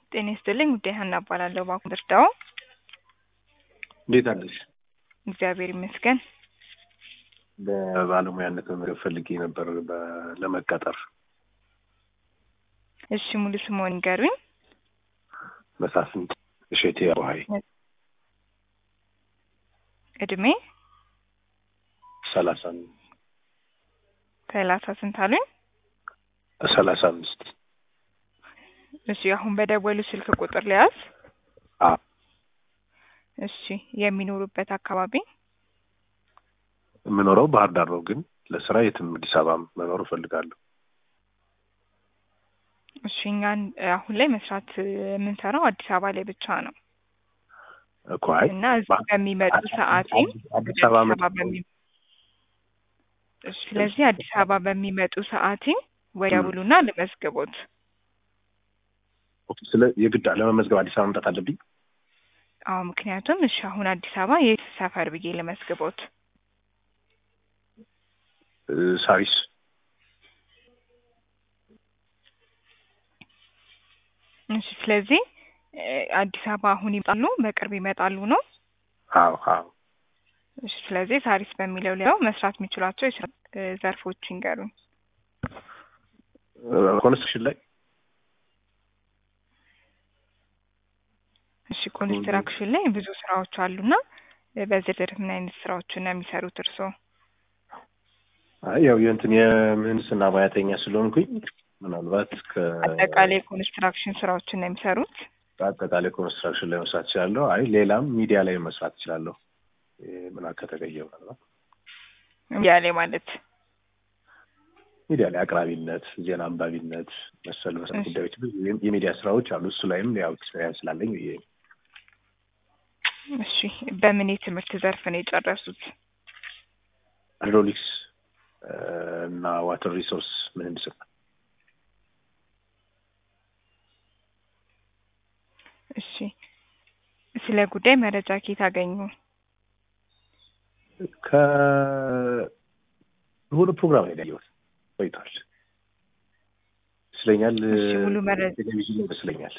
ጤና ይስጥልኝ ውዴ ሀና እባላለሁ። ባንኩ ድርዳው እንዴት አለሽ? እግዚአብሔር ይመስገን። በባለሙያነት መመዝገብ ፈልጌ ነበር በ- ለመቀጠር እሺ ሙሉ ስምዎን ይንገሩኝ? መሳፍንት እሸቴ አቡሀይ እድሜ ሰላሳ ሰላሳ ስንት አሉኝ? ሰላሳ አምስት እሺ አሁን በደወሉ ስልክ ቁጥር ሊያዝ አ እሺ የሚኖሩበት አካባቢ የምኖረው ባህር ዳር ነው፣ ግን ለስራ የትም አዲስ አበባ መኖር እፈልጋለሁ። እሺ እኛን አሁን ላይ መስራት የምንሰራው አዲስ አበባ ላይ ብቻ ነው እኮ አይ እና እዚህ በሚመጡ ሰዓት አዲስ አበባ መ- በሚ እሺ ስለዚህ አዲስ አበባ በሚመጡ ሰዓት ወደውሉና ልመዝግቦት። ኦኬ፣ ስለ የግድ ለመመዝገብ አዲስ አበባ መምጣት አለብኝ። አዎ ምክንያቱም እሺ አሁን አዲስ አበባ የት ሰፈር ብዬ ልመዝግቦት? እ፣ ሳሪስ እሺ ስለዚህ እ፣ አዲስ አበባ አሁን ይመጣሉ፣ በቅርብ ይመጣሉ ነው። አዎ አዎ እሺ ስለዚህ ሳሪስ በሚለው ሊያው መስራት የሚችሏቸው የስራ እ፣ ዘርፎች ይንገሩኝ። እ፣ ኮንስትራክሽን ላይ እሺ ኮንስትራክሽን ላይ ብዙ ስራዎች አሉና እ፣ በዝርዝር ምን አይነት ስራዎችን ነው የሚሰሩት እርስዎ? አይ ያው የእንትን የምህንድስና ሙያተኛ ስለሆንኩኝ ምናልባት አጠቃላይ ኮንስትራክሽን ስራዎችን ነው የሚሰሩት? ከአጠቃላይ ኮንስትራክሽን ላይ መስራት እችላለሁ። አይ ሌላም ሚዲያ ላይ መስራት እችላለሁ። እ፣ ምናምን ከተገኘ ምናልባት ያሌ ማለት ሚዲያ ላይ አቅራቢነት፣ ዜና አንባቢነት መሰል መሰል እሺ። ጉዳዮች ብዙ የም- የሚዲያ ስራዎች አሉ። እሱ ላይም ያው ኤክስፔሪንስ ስላለኝ ብዬ ነው። እሺ በምን የትምህርት ዘርፍ ነው የጨረሱት? ሃይድሮሊክስ እ፣ እና ዋተር ሪሶርስ ምህንድስና እሺ ስለ ጉዳይ መረጃ ከየት አገኙ? ከሆነ ፕሮግራም ላይ ያየሁት ቆይቷል ይመስለኛል። እሺ ሙሉ መረጃ ቴሌቪዥን ይመስለኛል።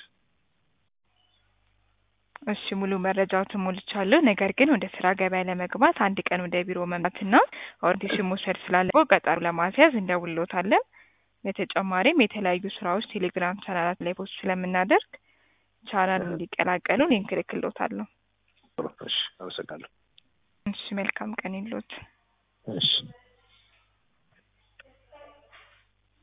እሺ ሙሉ መረጃዎትን ሞልቻለሁ። ነገር ግን ወደ ስራ ገበያ ለመግባት አንድ ቀን ወደ ቢሮ መምጣትና ኦሪንቴሽን መውሰድ ስላለብዎ ቀጠሮ ለማስያዝ እንደውልዎታለን። በተጨማሪም የተለያዩ ስራዎች ቴሌግራም ቻናላት ላይ ፖስት ስለምናደርግ ቻናሉን እንዲቀላቀሉ ሊንክ እልክልዎታለሁ። እሺ፣ አመሰግናለሁ። እሺ መልካም ቀን ይሎት። እሺ